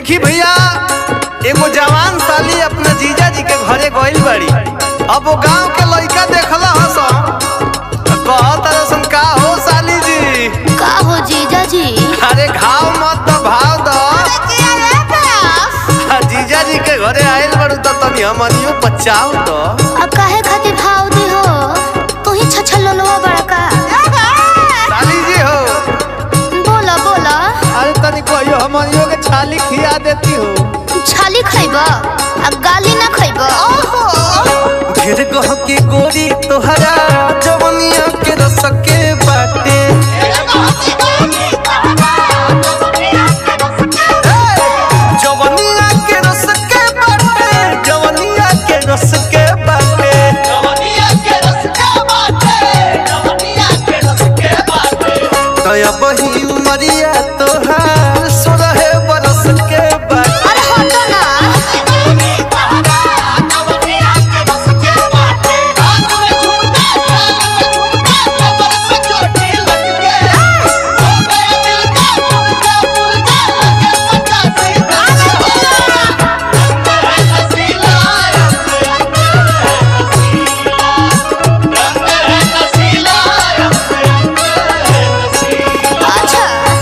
देखी भैया एगो जवान साली अपना जीजा जी के घरे गइल बाड़ी अब वो गांव के लड़का देखला हस कहत रसन का हो साली जी का हो जीजा जी अरे घाव मत तो भाव दो आ, जीजा जी के घरे आइल बाड़ू तो तनी हमनियो बचाओ तो अब काहे खातिर भाव दी हो तू ही छछल लोलवा बड़का साली जी हो बोला बोला अरे तनी कहियो हमनियो के छाली खिया देती हो छाली खइब अब गाली ना खइब ढेर गह के गोरी तोहरा जवनिया के रस के बाटे जवनिया के रस के बाटे जवनिया के रस के बाटे दया बही उमरिया तोहार सोलह बरस के बाटे अरे हटो ना अच्छा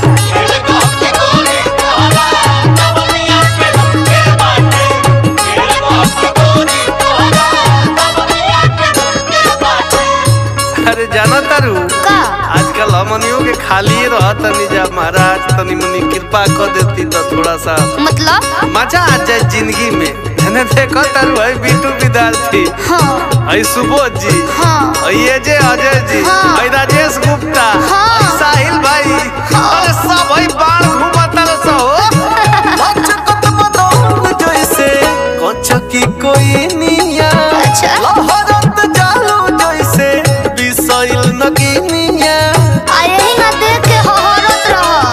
अरे जाना तारू का आजकल हमनियों के खाली रहत तनी जा महाराज तनी मनी कृपा कर देती तो थोड़ा सा मतलब मजा आ जाए जिंदगी में है देखो तारू है बीटू विद्यार्थी हाँ है सुबोध जी हाँ है ये जे अजय जी हाँ। है राजेश गुप्ता हाँ। है साहिल भाई अरे सब है बाण घूमता रह सो लचकत बदौन जैसे कचकी कोई निया अच्छा। लहरत जालू जैसे बिसैल नगिनिया आए ही ना देख के हहरत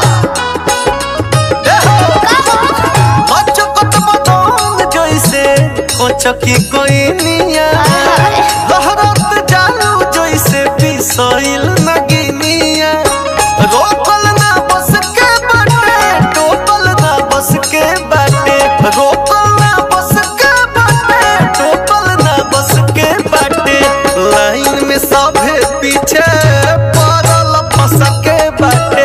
रह का हो लचकत बदौन जैसे कचकी कोई निया आय। लहरत जालू जैसे बिसैल नगिनिया रोकल ना बस के बाटे टोकल ना बस के बाटे रोकल ना बस के बाटे टोकल ना बस के बाटे लाइन में सभे पीछे पड़ल फंस के बाटे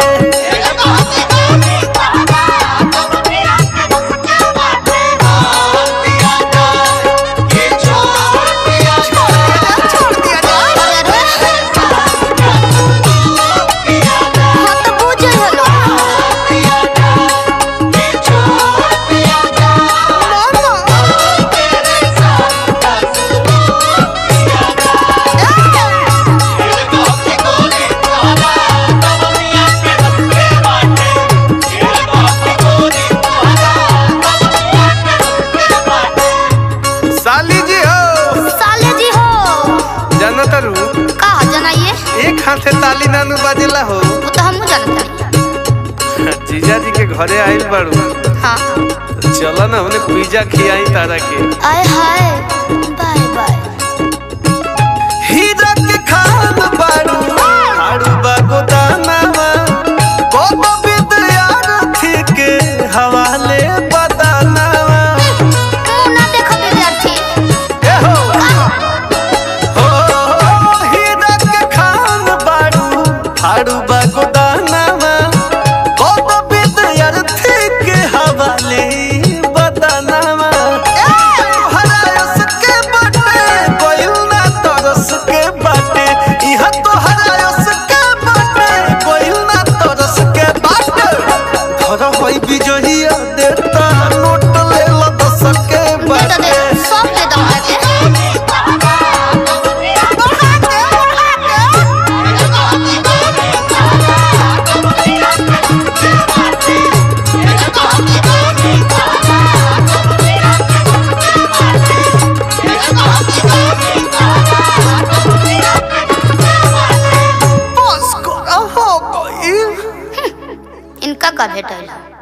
छोड़ दिया जाए हाँ तो बुझे हलो साली जी हो साले जी हो जानत रू का जनाइए एक हाथे ताली नानू बाजेला हो वो तो हमहू जानत जीजा जी के घरे आइल बाड़ू हाँ चलो ना हमने पिज्जा खियाई तारा के आय हाय बाय बाय हीरा के खान बाड़ू हाड़ू बागो दानावा कोनो विद्यार्थी के हवाले बदानावा मुंह ना देखो विद्यार्थी ए हो हो हीरा के खान बाड़ू हाड़ू बागो दानावा कोनो विद्यार्थी के हवाले बदानावा तोहरा यस के बाटे कोइल ना तरस के बाटे इहा तोहरा यस के बाटे कोइल ना तरस के बाटे धर होई बिजहिया देता नोट ले ला दस के दे दो बाटे दे सब दे दो आके बस करा हो गई इनका का भेटल